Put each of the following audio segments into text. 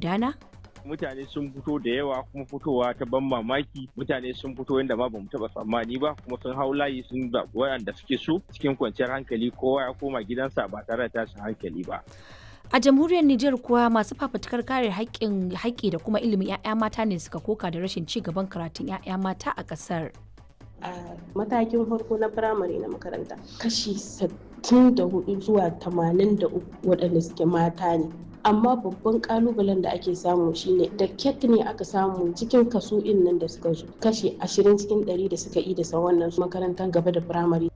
gudana? mutane sun fito da yawa kuma fitowa ta ban mamaki mutane sun fito yadda ma bamu taba tsammani ba kuma sun hau layi sun zaɓi waɗanda suke so cikin kwanciyar hankali kowa ya koma gidansa ba tare da tashin hankali ba A jamhuriyar Nijar kuwa masu fafutukar kare haƙƙin haƙƙi da kuma ilimin 'ya'ya mata ne suka koka da rashin ci gaban karatun 'ya'ya mata a ƙasar. a matakin farko na firamare na makaranta kashi 64 zuwa 83 waɗanda suke mata ne amma babban kalubalen da ake samu shine da ket ne aka samu cikin kaso nan da suka zo kashi 20 cikin 100 da suka yi da wannan makarantar gaba da firamare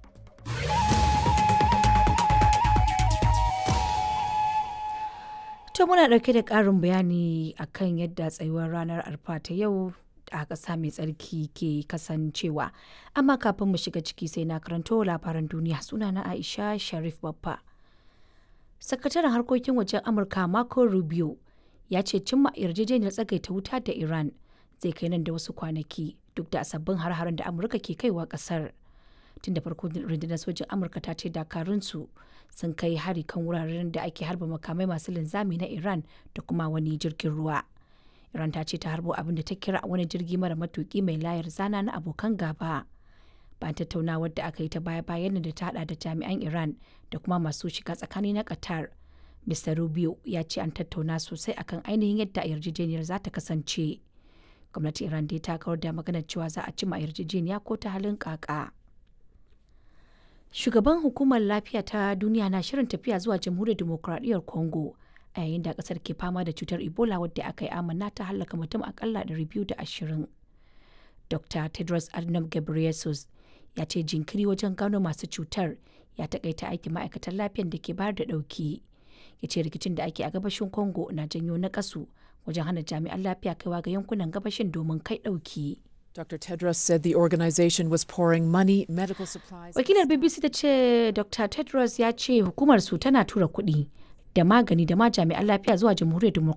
To muna ɗauke da ƙarin bayani akan yadda tsayuwar ranar arfa ta yau a ƙasa mai tsarki ke kasancewa. Amma kafin mu shiga ciki sai na karanto labaran duniya sunana Aisha Sharif Babba. Sakataren harkokin wajen Amurka Marco Rubio ya ce cimma yarjejeniyar tsagaita wuta da Iran zai kai nan da wasu kwanaki duk da sabbin har-haren da Amurka ke kaiwa ƙasar. Tun da farko rundunar sojin Amurka ta ce dakarunsu sun kai hari kan wuraren da ake harba makamai masu linzami na Iran da kuma wani jirgin ruwa. Iran ta ce ta harbo abin da ta kira wani jirgi mara matuki mai layar zana na abokan gaba. Bayan tattaunawar da aka yi ta baya-bayan da ta hada da jami'an Iran da kuma masu shiga tsakani na Qatar. Mr. Rubio ya ce an tattauna sosai akan ainihin yadda yarjejeniyar za ta kasance. Gwamnatin Iran dai ta kawar da maganar cewa za a cima yarjejeniya ko ta halin kaka. Shugaban hukumar lafiya ta duniya na shirin tafiya zuwa jamhuriyar demokuraɗiyyar Congo a yayin da kasar ke fama da cutar Ebola wadda aka yi amanna ta hallaka mutum akalla 220. Dr. Tedros Adhanom Ghebreyesus ya ce jinkiri wajen gano masu cutar ya takaita aikin ma'aikatan lafiyar da ke bayar da ɗauki. Ya ce rikicin da ake a gabashin Congo na janyo nakasu wajen hana jami'an lafiya kaiwa ga yankunan gabashin domin kai ɗauki. Dr. Tedros said the organization was pouring money, medical supplies. Wakilar BBC ta ce Dr. Tedros ya ce hukumar su tana tura kuɗi da magani da ma jami'an lafiya zuwa jamhuriyar